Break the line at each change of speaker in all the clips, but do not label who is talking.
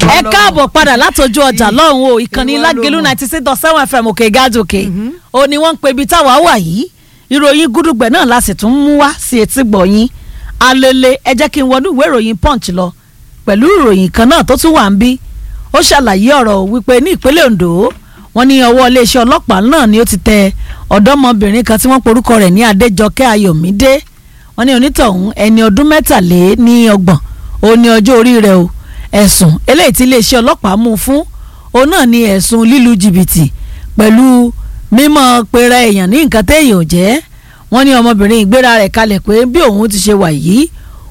ẹ káàbọ̀ padà látọjú ọjà lọ́hùn o ìkànnì
Ìwọ ló
lágẹ̀lú
mọ̀.
ninety six dot seven fm òkè gájòkè o ni wọ́n ń pe ibi táwa wà yìí ìròyìn gúdúgbẹ̀ náà la sì tún mú wá sí etí gbọ̀nyìn alele ẹ jẹ́ kí n wọnú ìwé ìròyìn punch lọ pẹ̀lú ìròyìn kan náà tó tún wà ń bí ó ṣàlàyé ọ̀rọ̀ wípé ní ìpínlẹ̀ Ondo wọ́n ní ọwọ́ iléeṣẹ́ ọlọ́pàá náà ni ó ti tẹ ọ̀dọ́mọbìnrin kan tí wọ́n porúkọ rẹ̀ ní Adéjọkẹ́ Ayọ̀mídé wọ́n ní onítọ̀hún ẹni ọdún mẹ́tàlé ní ọgbọ̀n ó ní ọjọ́ orí rẹ̀ o ẹ̀sùn eléyìí tí iléeṣẹ́ ọlọ́pàá mú un fún òun náà ni ẹ̀sùn lílu jìbìtì pẹ̀lú mímọ̀ pera èèyàn ní nǹkan téèyàn ò jẹ́ wọ́n ní ọmọbìnrin ìgbéra rẹ̀ kalẹ̀ pé bí òun ti ṣe wà yìí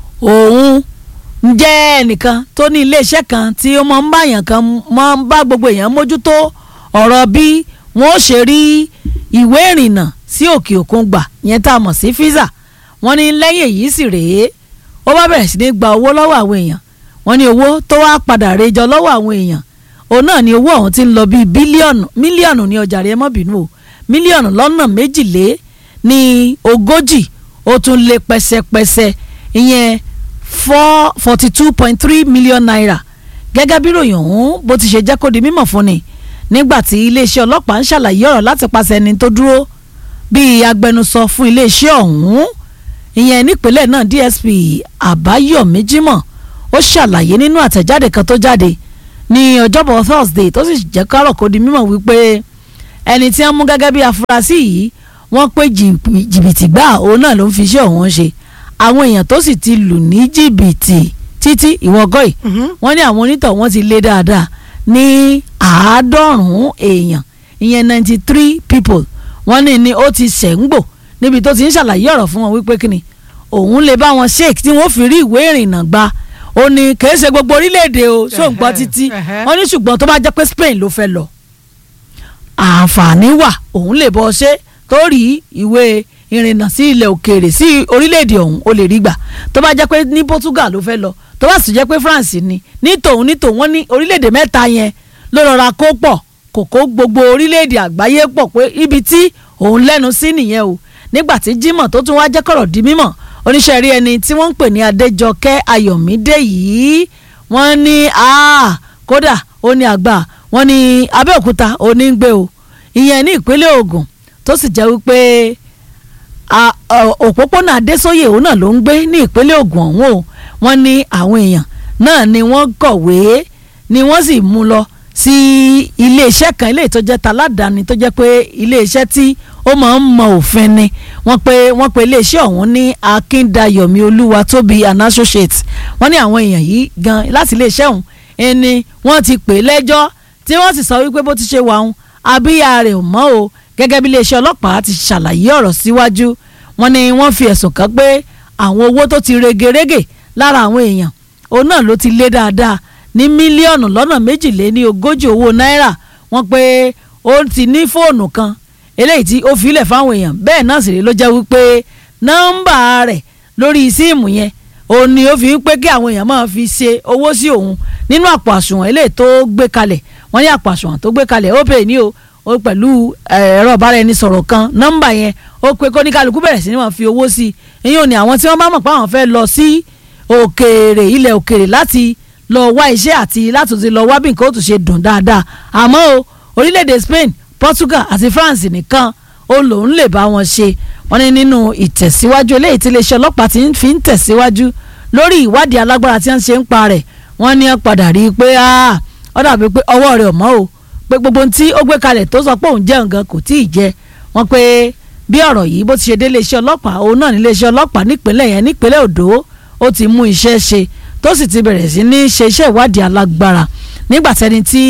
òun ń jẹ́ ẹnìkan tó ní iléeṣẹ́ kan tí ó máa ń bá èèyàn kan máa ń bá gbogbo èèyàn mójútó ọ̀rọ̀ bí wọ́n ó ṣe rí ìwé ìrìnnà sí òkè òkun gbà yẹn tá a mọ̀ sí físà wọ́n ní lẹ́yìn èyí sì rèé ó bá bẹ̀rẹ̀ sí ní gba owó lọ́wọ́ àwọn èèyàn wọ́n ní owó tó wá padà rejọ lọ́wọ́ àwọn èèyàn òun náà ni owó ọ̀hún ti ń lọ bíi bílíọ̀nù mílíọ̀nù ní ọjà rẹ̀ mọ́ bínú o mílíọ̀nù lọ́nà méjìlé ní ogójì ó tún lé pẹ́sẹ́pẹ́sẹ́ ìyẹn four forty two point three million naira gẹ́gẹ́ bí ròyìn ọ̀hún bó ti ṣe jẹ́ kó di mímọ̀ fún ni nígbà tí iléeṣẹ́ ọlọ́pàá ń ṣàlàyé ọ̀rọ̀ láti pàṣẹ ẹni tó dúró bíi agbẹnusọ fún iléeṣẹ́ ọ̀hún ìyẹn nípínlẹ̀ náà DSP Àbáyọ̀mí Jímọ̀ ó ṣàlàyé nínú àtẹ̀jáde kan tó jáde ní ọjọ́bọ̀ Thursday tó sì jẹ́ kárọ̀ kó di mímọ̀ wípé ẹni tí wọ́n mú gẹ́gẹ́ bí afurasí yìí wọ́n pé jìbì- jìbìtì gbà òun náà ló ń fi iṣẹ́ òun ṣe àwọn èèyàn tó sì ti lù ní jìbìtì títí ìwọ́gọ́ yìí wọ́n ní àwọn onítọ̀ wọ́n ti lé dáadáa ní àádọ́rùn-ún èèyàn ìyẹn ninety three people wọ́n ní ni ó ti ṣẹ̀ǹgbò níbi tó ti ń ṣàlàyé ọ̀rọ̀ fún wọn wípé kíni òun lè bá wọn shake tí wọ́n fi rí ìwé ìrìnnà gba ó ní kìí ṣe gbogbo orílẹ̀-èdè o ṣó ń gbọ́ títí
ẹhẹ́.
wọ́n ní ṣùgbọ́n tó bá jẹ́ pé Spain ló fẹ́ lọ àǹfààní wà òun lè bọ́ ṣe tó rí ìwé ìrìnnà sí ilẹ̀ òkèèrè sí orílẹ̀-èdè ọ̀hún ó lè rí gbà tó bá jẹ́ pé ní Portugal ló fẹ́ lọ tó bá sì jẹ́ pé France ni ní tòun ní tòun wọ́n ní orílẹ̀-èdè mẹ́ta yẹn ló rọra kó pọ̀ kò kó gbogbo orílẹ̀-èdè àgbáyé pọ̀ pé ibi tí òun lẹ́nu sí nìyẹn o nígbà tí Jimoh tó tún wá jẹ́ kọ̀rọ̀ di mímọ̀ oníṣẹ́ rí ẹni tí wọ́n ń pè ní Adéjọkẹ́ Ayọ̀mídé yìí wọ́n ní ah, kódà ó ní àgbà wọ́n ní Abẹ́òkúta ó ní ń gbé o ìyẹn ní ìpínlẹ̀ Ògùn tó sì jẹ́ wípé a- ọ- òpópónà Adésóyè òun náà ló ń gbé ní ìpínlẹ̀ Ògùn ọ̀hún o wọ́n ní àwọn èèyàn náà ni wọ́n kọ̀wé ni wọ́n sì mú lọ sí iléeṣẹ́ kan ilé tó jẹ́ taládàáni tó jẹ́ pé iléeṣẹ́ tí ó máa ń mọ òfin ni wọ́n pe wọ́n pe iléeṣẹ́ ọ̀hún ní Akíndáyọ̀mí Olúwatóbi and Associates wọ́n ní àwọn èèyàn yìí gan láti iléeṣẹ́ ọ̀hún ẹni wọ́n ti pè é lẹ́jọ́ tí wọ́n sì sọ wípé bó ti ṣe wà ọ̀hún abíyá rẹ̀ ò mọ́ o gẹ́gẹ́ bí iléeṣẹ́ ọlọ́pàá ti ṣàlàyé ọ̀rọ̀ síwájú wọ́n ní wọ́n fi ẹ̀sùn kàn pé àwọn owó tó ti regerege lára àwọn èèyàn òun náà ló ti lé dáadáa ní mílíọ̀nù lọ́nà méjìléní ogójì owó náírà wọ́n pé ó ti ní fóònù kan eléyìí tí ó filẹ̀ fáwọn èèyàn bẹ́ẹ̀ náà sì rí ló jẹ́ wípé nọ́mbà rẹ̀ lórí síìmù yẹn òun ni ó fi ń pé kí àwọn èèyàn máa fi ṣe owó sí òun nínú àpò àsùnwọ̀n eléyìí tó gbé kalẹ̀ wọ́n ní àpò àsùnwọ̀n tó gbé kalẹ̀ ó pè ní o ó pẹ̀lú eh, ẹ̀rọ ìbáraẹnisọ̀rọ̀ kan nọ́mbà yẹn ó pé kó ní kálukú bẹ̀rẹ̀ sí ni wọ́n fi owó sí i ìyẹn ò ní àwọn tí wọ́n bá mọ̀ pé àwọn fẹ́ lọ sí òkèèrè ilẹ̀ òkèèrè láti lọ wá iṣẹ́ àti láti ti lọ wá bí nǹkan ó tún ṣe dùn dáadáa àmọ́ o orílẹ̀-èdè Spain Portugal àti France nìkan ó lòun lè bá wọn ṣe wọ́n ní nínú ìtẹ̀síwájú eléyìí tí iléeṣẹ́ ọlọ́pàá ti ń fi ń tẹ̀síwájú lórí ìwádìí alágbára tí wọ́n ṣe ń pa rẹ̀ wọ́n ní wọ́n padà rí i pé ah, ó dàbí pé ọwọ́ rẹ̀ ò mọ́ o pé gbogbo ohun tí ó gbé kalẹ̀ tó sọ pé òun jẹ́ nǹkan kò tí ì jẹ wọ́n pé bí ọ̀rọ̀ yìí bó ti ṣe dé iléeṣẹ́ ọlọ́pàá òun náà ní iléeṣẹ́ ọlọ́pàá nípínlẹ̀ yẹn nípínlẹ̀ Ondo ó ti mú iṣẹ́ ṣe tó sì ti bẹ̀rẹ̀ sí ní ṣe iṣẹ́ ìwádìí alágbára nígbà tẹni tí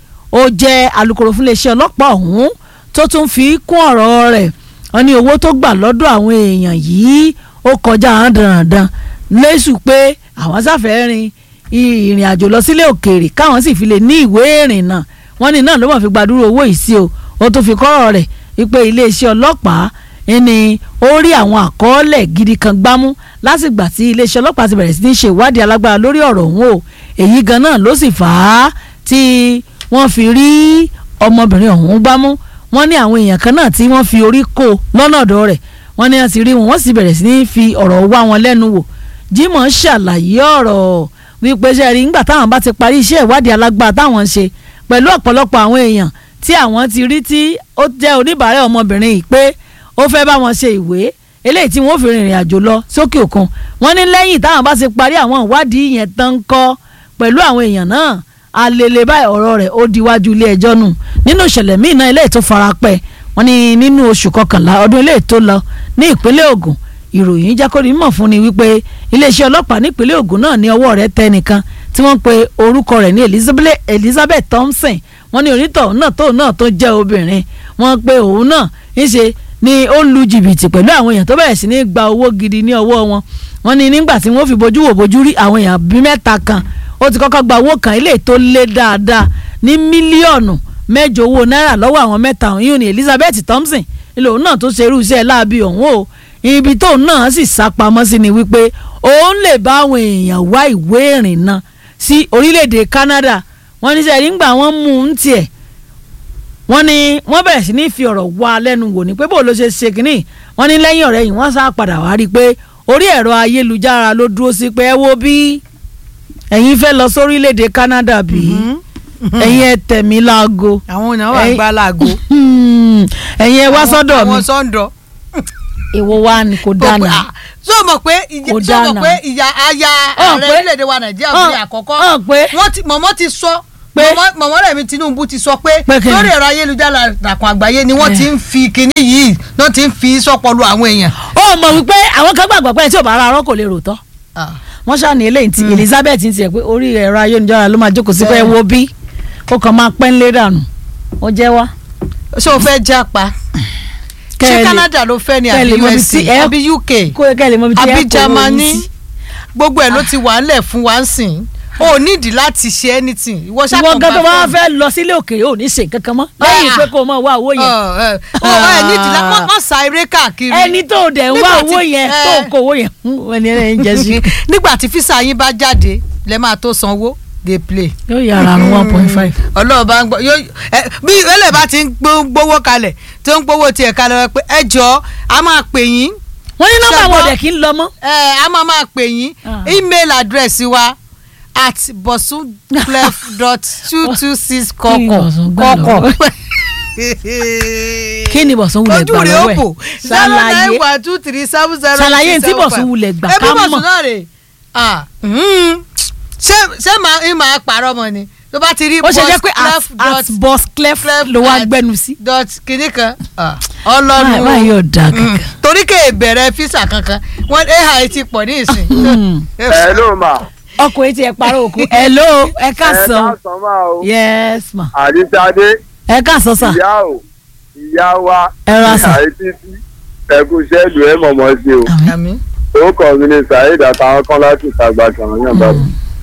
ó jẹ́ alukoro fún iléeṣẹ́ ọlọ́pàá ọ̀hún tó tún fi kún ọ̀rọ̀ rẹ̀ wọ́n ní owó tó gbà lọ́dọ̀ àwọn èèyàn yìí ó kọjá àwọn dandan lẹ́sù pé àwọn sáfẹ́ rin ìrìn àjò lọ sílé òkèèrè káwọn sì fi lè ní ìwé ìrìnnà wọ́n ní náà ló mọ̀ fi gbàdúrà owó yìí sí o ó tún fi kọ́rọ̀ rẹ̀ wípé iléeṣẹ́ ọlọ́pàá ni ó rí àwọn àkọọ́lẹ̀ gidi kan gbámú lásìgbà tí iléeṣẹ́ ọlọ́pàá ti bẹ̀rẹ̀ sí ní ṣe ìwádìí alágbára lórí ọ̀rọ̀ ọ̀hún o èyí gan náà ló sì fà á tí wọ́n fi rí ọmọbìnrin ọ̀hún gbámú wọ́n ní àwọn èèyàn kan náà tí wọ́n fi orí kó lọ́nà ọ̀dọ̀ rẹ̀ wọ́n ní wọ́n ti rí wọn wọ́n sì bẹ̀rẹ̀ sí ní fi ọ̀rọ̀ wá wọn lẹ́nu wò Jimoh ṣàlàyé ọ̀rọ̀ wípé ṣe rí nígbà táwọn bá ti parí iṣẹ́ ìwádìí alágbára táwọn ń ṣe pẹ̀lú ọ̀pọ̀lọpọ̀ àwọn èèyàn tí àwọn ti rí tí ó jẹ́ oníbàárẹ̀ ọmọbìnrin yìí pé ó fẹ́ bá wọn ṣe ìwé eléyìí tí wọ́n fi rìnrìn àjò lọ sókè òkun wọ́n ní lẹ́yìn táwọn bá ti parí àwọn ìwádìí yẹn tán ń kọ́ pẹ̀lú àwọn èèyàn náà alele báyìí ọ̀rọ̀ rẹ̀ ó diwájú ilé ẹjọ́ nù nínú ìṣẹ̀lẹ̀ míì náà eléyìí tó fara pẹ́ wọ́n ní nínú oṣù kọkànlá ọdún eléyìí tó lọ ní ìpínlẹ̀ Ògùn ìròyìn jákòrí mọ̀ fún ni wípé iléeṣẹ́ ọlọ́pàá nípínlẹ̀ Ògùn náà ní ọwọ́ rẹ̀ tẹ́ nìkan tí wọ́n pe orúkọ rẹ̀ ní Elizabeth Elizabeth Thompson wọ́n ní onítọ̀ náà tóun náà tó jẹ́ obìnrin wọ́n pe òun náà ńṣe ni ó lu jìbìtì pẹ̀lú àwọn èèyàn tó bẹ̀rẹ̀ sí ní gba owó gidi ní ọwọ́ wọn wọ́n ní nígbà tí wọ́n fi bojú wò bojú rí àwọn èèyàn bíi mẹ́ta kan ó ti kọ́kọ́ gba owó kan ilé tó lé dáadáa ní mílíọ̀nù mẹ́jọ owó náírà lọ́wọ́ àwọn mẹ́ta ọ̀hún yìí ní Elizabeth Thompson ilé òun náà tó ṣe irú iṣẹ́ láabi ọ̀hún o ibi tóun náà sì sá pamọ́ sí ni wípé òun lè bá àwọn èèyàn wá ìwé ìrìnnà sí orílẹ̀-èdè Canada wọ́n ní sẹ́yìn nígbà wọ́n mú un tiẹ̀ wọ́n ní wọ́n bẹ̀rẹ̀ sí ní fi ọ̀rọ̀ wá lẹ́nu wò ní pé bó ló ṣe ṣe kínní wọ́n ní lẹ́yìn ọ̀rẹ́ yìí wọ́n sá padà wá rí i pé orí ẹ̀rọ ayélujára ló dúró sí pé ẹ wo bí ẹ̀yin fẹ́ lọ sórílẹ̀-èdè Canada bí ẹ̀yin ẹ tẹ̀ mí láago
àwọn èèyàn wà
Ẹ̀yin-
gbá láago.
ẹ̀yin ẹ wá sọ́dọ̀ mi
àwọn sọ́ńdọ̀.
èwo wa ni kò dáná
sọ mọ̀ pé ìyá
Kò
sọ
dáná.
mọ̀ pé ìyá aya
Hàn
ààrẹ
pé-
orílẹ̀-èdè wa nàìjíríà
hàn-
bí àkọ́kọ́
hàn pé-
wọ́n ti mọ̀mọ́ ti sọ
Pé-
mọ̀mọ́ mọ̀mọ́ rẹ̀ mi Tinubu ti sọ pé
Pé kí ni?
lórí ẹ̀rọ ayélujára àkàn àgbáyé ni wọ́n
Eh.
ti ń fi kinní yìí náà ti ń fi sọ́pọ̀lù àwọn èèyàn.
ó mọ̀ wípé àwọn kan gbàgbọ́ pé tí ò bá ara arọ́ kò lè rò tán wọ́n ṣàní eléyìí ti Elizabeth ti tiẹ̀ pé orí ẹ̀rọ ayélujára ló máa jókòó sí pé ẹ wo bí ó kàn máa pẹ́ ńlé dànù ó jẹ́ wá.
ṣé o fẹ́ jápa ṣé
Kẹ́lẹ̀-
Canada ló fẹ́ ni
kẹ́lẹ̀
àbí
mọ̀ bí
USA
tí ẹ-
àbí UK
kó o kẹ́ lè mọ ibi tí ẹ
àbí
kó owó yín
Germany
sí.
gbogbo ẹ̀ ló ti wà ńlẹ̀ fún wa ń sìn o nídìí láti ṣe anything ìwọ
ìwọ
ṣàkóso
gan tó bá fẹ́ lọ sílé òkèèrè ò ní ṣe nǹkan kan mọ́ lẹ́yìn
Ah.
pé kó o máa wá owó yẹn
ọ ẹ nídìí la mọ mọ sa eré káàkiri.
ẹni tó dẹ̀ ń wá
Nígbà tí-
owó yẹn
eh.
tó kó owó yẹn fún ẹni ẹni jẹ sí.
nígbà tí físà yín bá jáde lẹ máa tó sanwó dey play.
yóò yára àrùn one point five.
ọlọ́run bá ń gbọ́ yóò ẹ bí ẹlẹ́ bá ti ń gbó- gbówó kalẹ̀ tó ń gbówó tiẹ̀ kalẹ̀ wọ́n pé ẹ jọ a máa pè yín
wọ́n ní nọ́mbà
Ṣùgbọ́n-
wọn ò dẹ̀ kí ń lọ mọ́.
ẹ a máa máa pè yín
Ah.
email address wa at bosunclef dot two two six
Kí ni
kọkọ
Bosun gbà
kọkọ.
kí ni Bọ̀sún wulẹ̀ gbà
ojú rẹ̀ ó
lọ́wọ́
bò
ẹ̀
zero nine
ṣàlàyé
one two three seven zero
Ṣàlàyé
six
tí
seven
Bọ̀sún
five.
wulẹ̀ gbà
Ẹbí
ká
Bọ̀sún
mọ̀.
náà rè Ah, mm. ṣé ṣé màá ń máa parọ́ mọ́ ni tó bá ti rí
ó ṣe jẹ́ pé at
Bossclef dot-
at boss clef
Clef
ló wá
at-
gbẹnu sí.
dot kìíní kan Ah,
Máa-
ọlọ́run
máa yóò da
Mm.
kankan.
torí kéè bẹ̀rẹ̀ físà kankan wọ́n ai ti pọ̀ ní ìsìn.
Mm.
ẹ ló mà
ọkùnrin ti ẹ̀ parọ́ òkú hello ẹ
ẹ
káàsán
káàsán máa o
yes ma
àdìsáde
ẹ káàsán sà
ìyá o ìyá wa
Ẹ ra sà.
àìtítí ẹkú sẹ́ẹ̀dù ẹ mọ̀mọ́ sí o
àmì
orúkọ mi ni saheed àtàwọn kan láti ìtagbà tàwọn yàn bá mi.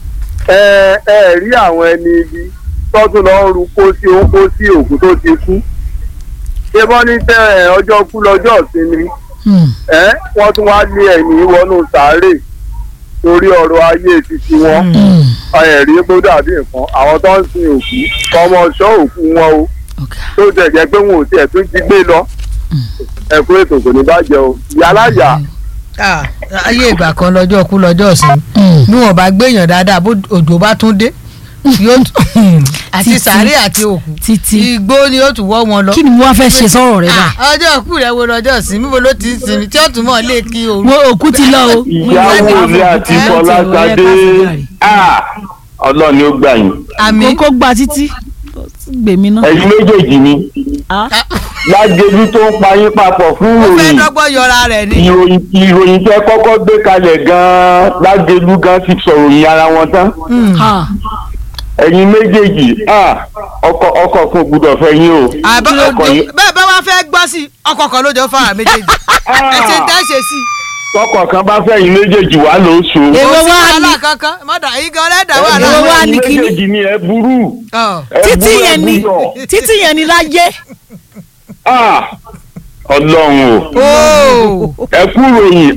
ẹ ẹ rí àwọn ẹni ibi tọ́tún lọ ń ru kó sí òun kó sí òkú tó ti kú ṣé wọ́n ní tẹ́ ẹ ọjọ́ kú lọ́jọ́ ìsinmi
Mm.
ẹ wọ́n tún wá lé ẹ̀yìn wọnú sàárè torí ọ̀rọ̀ ayé títí wọn
Mm.
ẹ̀rí bó dàbí nǹkan àwọn tó ń sin òkú ọmọ ọ̀ṣọ́ òkú wọn o
Okay.
tó tẹ̀ jẹ́ pé wọn ò tiẹ̀ tún jí gbé lọ ẹ̀kú ètò kò ní bàjẹ́ o yálàyà
Ah, ayé ìgbà kan lọ́jọ́ kú lọ́jọ́ ọ̀sìn
Mm.
bí wọ́n bá gbéyàn dáadáa bó òjò bá tún dé yóò tún- àti
Títí.
sàárè àti òkú
títí
igbó ni ó tún wọ́ wọn lọ.
kí ni mo wá fẹ́ ṣe sọ́rọ̀ rẹ bá
Ah, ọjọ́ kú rẹ̀ wo lọ́jọ́ ọ̀sìn níbo ló ti ń sinmi tí ó tún mọ̀ lé kí òru.
wo òkú ti lọ o.
ìyàwó ilé àti fọlásadé ah, ọlọ́run ni ó gbà yín
àmì
kókó gba títí gbèmí náà.
ẹ̀yin méjèèjì ni
Ah.
lágẹ̀lú tó ń pa yín papọ̀ fún
ó fẹ́
ìròyìn
dọ́gbọ́n yọra rẹ̀ ni.
ìròyìn ìròyìn tẹ́ kọ́kọ́ gbé kalẹ̀ gan-an lágẹ̀lú gan ti sọ̀rọ̀ yín ara wọn tán
Ah.
ẹ̀yin méjèèjì ah, ọkọ ọkọ kan ò gbúdọ̀ fẹ́ yín o
àbá
ọkọ yín
bẹ́ẹ̀ bá wá fẹ́ gbọ́ sí ọkọ̀ kan lójó fara méjèèjì ẹ ti ń dáṣe sí i.
tọkọ kan bá fẹ́ yín méjèèjì wà lóṣù
Èwo
kò sí
wá
wàhálà
ní-
kankan mọ́tà yìí gan lẹ́dàá wà
Èwo
láwọn.
wá
ẹ̀yin
ní kíní?
méjèèjì ni ẹ burú
Ọ̀.
ẹ
títí
burú, ẹ
yẹn ni
buyọ̀.
títí yẹn ni láyé.
Ah, ọlọ́run o.
Óò.
ẹ kú ròyìn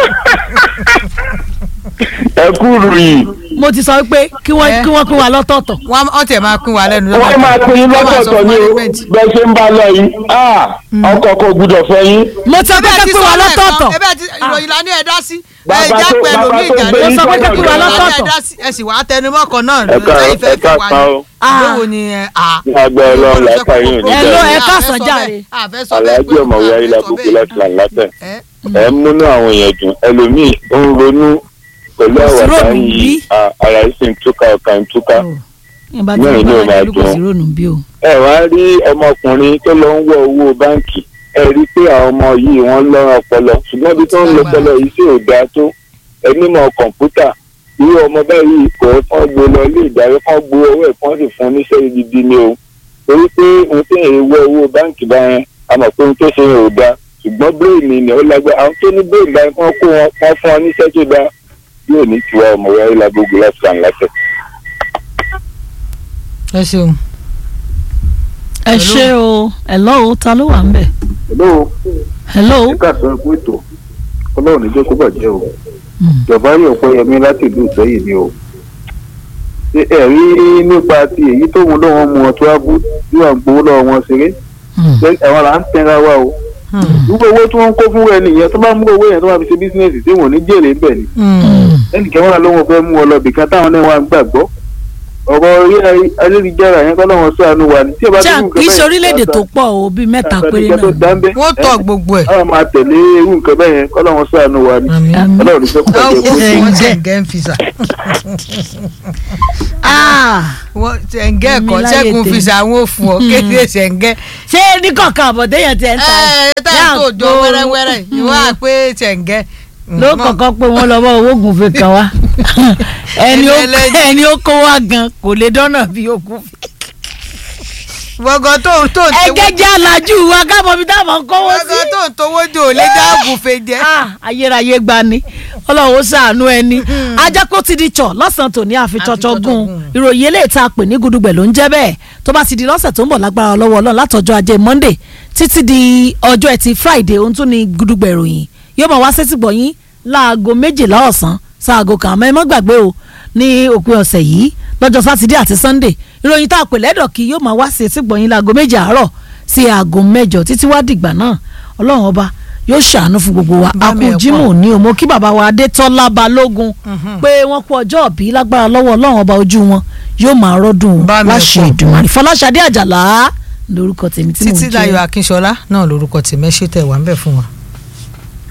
ẹ kú ròyìn
mo ti sọ pé kí wọ́n
Eh.
kí wọ́n pín wa lọ́tọ̀ọ̀tọ̀.
wọ́n á tẹ̀ máa pín wa lẹ́nu.
wọ́n máa pín in
Wọ́n máa sọ
lọ́tọ̀ọ̀tọ̀
fún
ní o
management.
bẹ́ẹ̀ ṣe ń bá lọ yìí Ah, ọkọ kò gbúdọ̀ fẹ́ yín
mo ti sọ pé
Ẹbẹ́
kí
ti
pín wa
sọ lẹ́ẹ̀kan,
lọ́tọ̀ọ̀tọ̀.
ẹbẹ́ ti ìròyìn la ní ẹ dá sí ẹ já pẹ̀lú mi ìjà
ló sọ pé kí wà lọ́tọ̀ọ̀tọ̀.
ẹ sì wá tẹnumọ́ kan náà
ẹ ká
lẹ́yìn fẹ́
ẹ
fi
ká
wá
san
ní.
o
Ah.
lówó ni ẹ à.
ní agbára ọlọ́run láìka yín ò ní
Ẹ ló
bẹ̀rẹ̀
ẹ káàsán jàre.
aláàjì ọ̀mọ̀wé ayélujábùkù láti là látẹ̀ ẹ̀ ń múnú àwọn èèyàn dùn ẹlòmíì ó ń ronú pẹ̀lú
Kò sí
àwàdà
rònú
yìí
bí?
à- ara yìí sì ń túká ọkà ń túká
ìbá tí
Náà
wọn
inú
bá
ẹ̀ máa
wà kò sí
dùn.
rònú bí o.
ẹ wá rí ọmọkùnrin tó lọ ń wọ owó báǹkì ẹ rí i pé àwọn ọmọ yìí wọ́n lọ́rọ̀ ọpọlọ ṣùgbọ́n bí tó ń lo ọpọlọ yìí sì ò dáa tó ẹnímọ̀ kọ̀ǹpútà irú ọmọ báyìí kò kán gbé lọ ilé ìdarí kán gbé owó ẹ̀ kán sì fún níṣẹ́ gidi ni o torí pé ohun tí èèyàn wọ owó báǹkì báyẹn a mọ̀ pé ohun tó ṣe yẹn ò dáa ṣùgbọ́n bíréèmì ni ó lágbára àwọn tó ní bíréèmì báyìí kán kó wọn kán fún wọn níṣẹ́ tó dáa yóò ní tiwa ọmọ wáyé lágbógun láti kàn láṣẹ.
ẹ ṣeun.
ẹ ṣé o hello ta ló wà ń bẹ̀.
hello
hello.
ẹ káàsán ẹkú ètò ọlọ́run níjẹ́ kó bàjẹ́ o ìjọba yóò pẹ́ yẹmí láti ìlú ìsẹ́yìn ni o ṣé ẹ rí nípa ti èyí tó wọn lọ́wọ́ mu ọtún abú tí wọ́n ń gbowó lọ́wọ́ wọn ṣeré ṣé àwọn là ń tẹ́ra wa o gbogbo owó tí wọ́n ń kó fún ẹni yẹn tó bá mú owó yẹn tó bá fi ṣe bísíǹnẹ̀sì tí wọ́n ní jèrè ń bẹ̀ ni ẹnìkan wọn lọ́wọ́ fẹ́ mú ọ lọ bìkan táwọn náà wà ń gbàgbọ́ ọ̀rọ̀ orí ayélujára yẹn kọ́ lọ́wọ́ sànù wa ni tí ẹ bá
ṣé kì í ṣe orílẹ̀-èdè tó pọ̀ o bíi mẹ́ta péré náà.
wọ́n tọ̀ gbogbo ẹ̀.
àwọn máa tẹ̀lé irú nǹkan bẹ́ẹ̀ yẹn kọ́ lọ́wọ́ sànù wa ni
Àmín.
ọlọ́run ní sẹ́kù bàjẹ́ kó
wọ́n
Ǹjẹ́.
ṣe ǹgẹ́ ń fi sà.
Ah,
wọ́n ṣe ǹgẹ́
Èmi
ẹ̀kọ́
láyé
ṣẹ́gun fi
tèmi.
sà àwọn òfin ọ̀ kéde ṣe ǹgẹ́.
ṣé ní kọ̀ọ̀kan àbọ̀dé yẹn ti ẹ̀ ń ta
ẹ ẹ táyà tó jọ
Láàgbó-
wẹ́rẹ́wẹ́rẹ́ ìwọ́n à pé ṣe ǹgẹ́.
ló kọ̀ọ̀kan pé wọ́n lọ́wọ́ owó gùnfẹ̀ kan wá ẹni ó
Ẹni ẹlẹ́ni.
ẹni ó kó wá gan kò lè dọ́nà bí òkú.
gbọ̀ngàn tó ń tó ń
ẹgẹ́ jẹ́ alájú wa káàbọ̀ bí táwọn ń kówó sí.
gbọ̀ngàn tó ń towó jò lé dáàbò fè jẹ́.
Ah, ayérayé gbani ọlọ́run ó ṣàánú ẹni ajákó ti di tsọ̀ lọ́sàn-án tòní àfitsọ́tsọ́
Àfitsọ́tsọ́
gùn
gùn.
ìròyìn eléyìí tá a pè ní gudugbẹ̀ ló ń jẹ́ bẹ́ẹ̀ tó bá ti di lọ́sẹ̀ tó ń bọ̀ lágbára lọ́wọ́ ọlọ́run látọjọ́ ajé monday títí di ọjọ́ ẹtì friday ohun tún ni gudugbẹ̀ ìròyìn yóò máa wá sétí gbọ̀yìn láago méjìlá ọ̀sán sáago kan àmọ́ ẹ má gbàgbé o ní òpin ọ̀sẹ̀ yìí lọ́jọ́ sátidé àti sunday ìròyìn tá a pè lẹ́dọ̀ kí yóò máa wá sétí gbọ̀yìn láago méjì àárọ̀ sí aago mẹ́jọ títí wá dìgbà náà ọlọ́run ọba yóò ṣàánú fún gbogbo wa
Bá mi ẹ̀
akú jimoh ní o mo kí bàbá wa adétọ́lá balógun pé wọ́n kú ọjọ́ òbí lágbára lọ́wọ́ ọlọ́run ọba ojú wọn yóò máa rọ́dùn
Bá mi ẹ̀
láṣẹ
pọ̀.
ìdùnmọ̀rì fọláṣadé àjàlá lórúkọ tèmi tí mò ń
títí
jẹ́
láyọ̀ akínṣọlá náà lórúkọ tèmi ẹ ṣe tẹ̀ wá ń bẹ̀ fún wa.